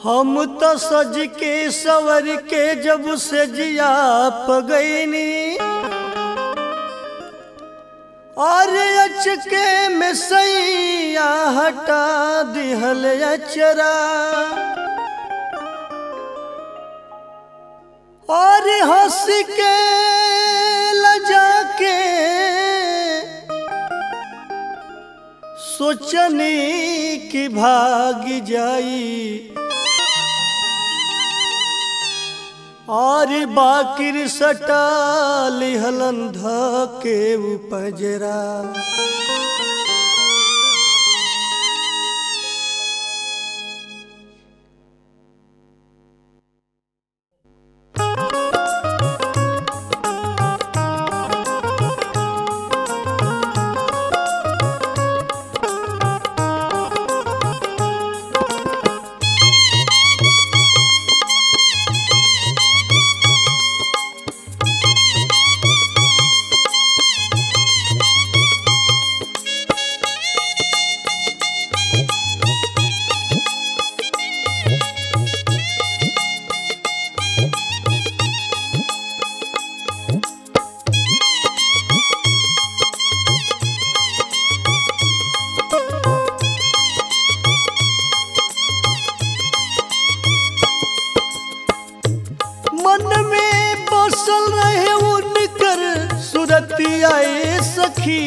हम तो सज के सवर के जब से जिया पगैनी और अचके में सैया हटा दिहल अचरा और हंस के लजा के सोचनी कि भाग जाई और बाकिर सटा लिहलन ध के उपजरा मन में बसल रहे उनकर सुरतियाए सखी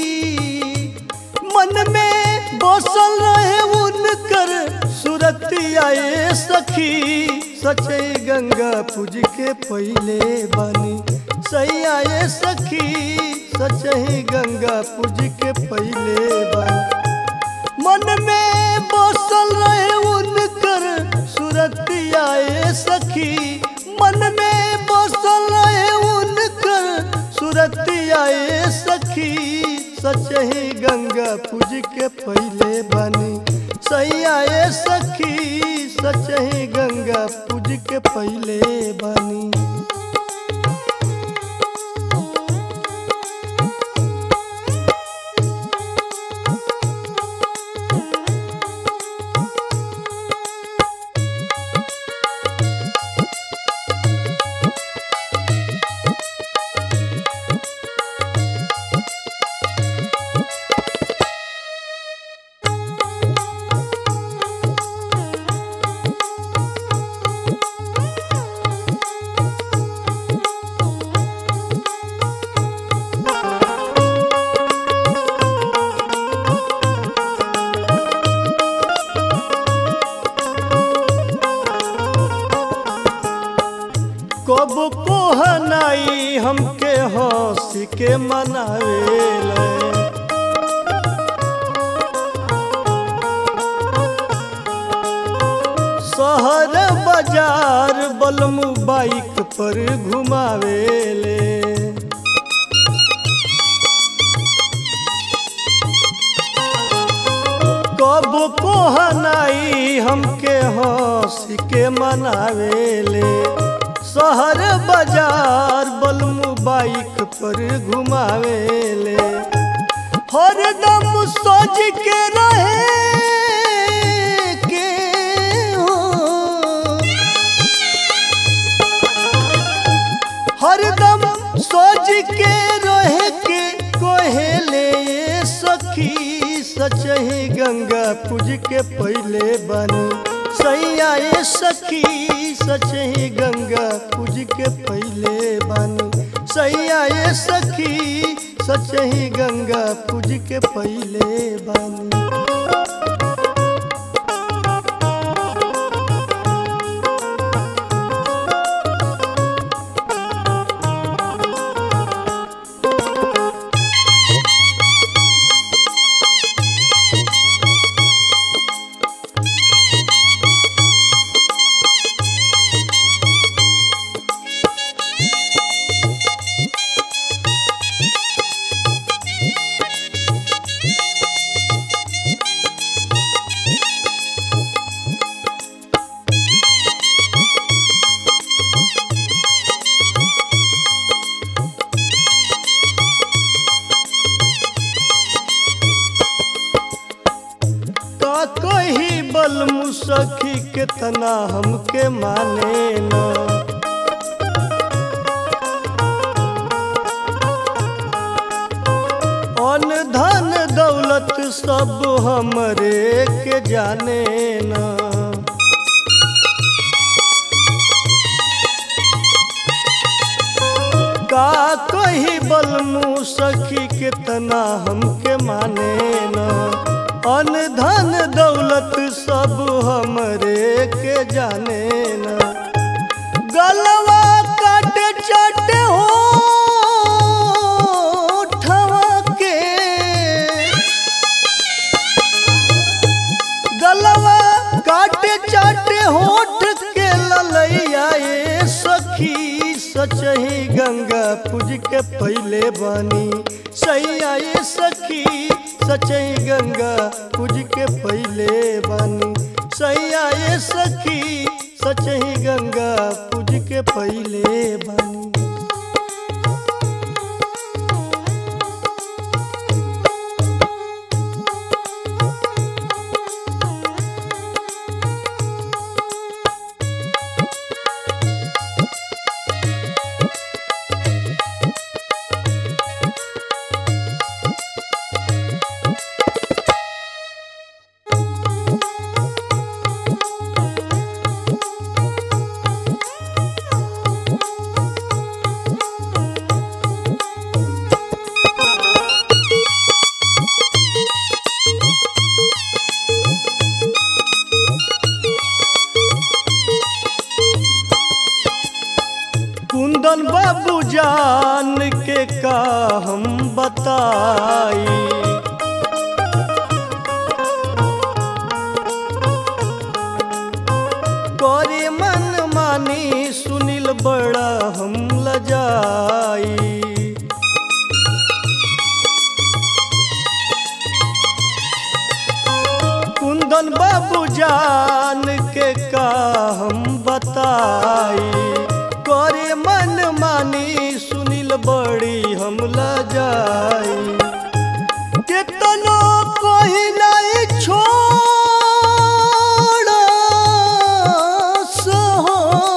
मन में बसल रहे उनकर सुरतियाए सखी सचे गंगा पूज के पहले बानी सही आए सखी सचही गंगा पूज के पहले बानी मन में बसल रहे उनकर सुरतियाए सखी मन में बसल रहे उनकर सुरतियाए सखी सचही गंगा पूज के पहले बनी सही आए सखी सचही गंगा पूज के पहले बनी कब कोहनाई हमके हंस के मनावेले शहर बाजार बलमू बाइक पर घुमावेले कब कोहनाई हमके हंस के मनावेले शहर बाजार बलमू बाइक पर घुमावेले हरदम सोच के रहे के हो हरदम सोच के रहे के कोहेले सखी सचही गंगा पूज के पहले बनी सही आए सखी सचही गंगा पूज के पहले बनी सही आए सखी सचही गंगा पूज के पहले बनी कितना हमके माने न अन धन दौलत सब हमरे के जाने न का कही बलमू सखी कितना हमके माने न अन धन दौलत सब हमरे के जाने न गलवा काटे चाटे हो के गलवा काटे चाटे होठ के ललैया ए सखी सचही गंगा पूज के पहले बानी सैया ए सखी सचही गंगा पूज के पहले बानी सैया ए सखी सचही गंगा पूज के पहले बानी कुंदन बाबू जान के का हम बताई करे मन मानी सुनील बड़ा हम लजाई कुंदन बाबू जान के का हम बताई करे मन मानी सुनील बड़ी हम लजाई कितनो कोई नहीं छोड़ सहो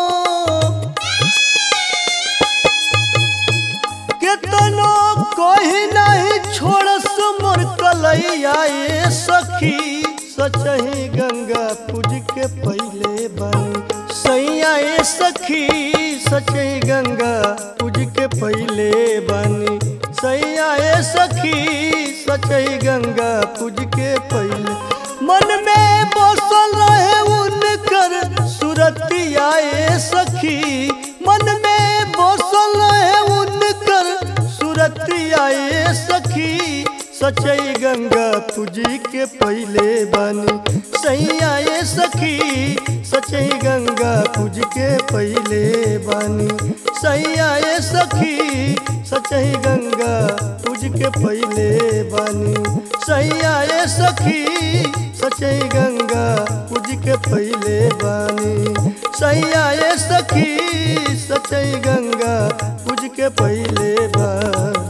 केतनो कोई नहीं छोड़स मोर कलैया ए सखी सचही गंगा पूज के पहले बनी सैया ए सखी सचही गंगा पूज के पहले बनी सैया ए सखी सचही गंगा पूज के पहले मन में बसल रहे उनकर सुरतिया ए सखी मन में बसल रहे उनकर सुरतिया ए सखी सचई गंगा पूजी के पहले बनी सैया ए सखी सचई गंगा पूज के पहले बनी सैया ए सखी सचई गंगा पूज के पहले बनी सैया ए सखी सचई गंगा पूज के पहले बनी सैया ए सखी सचई गंगा पूज के पहले बनी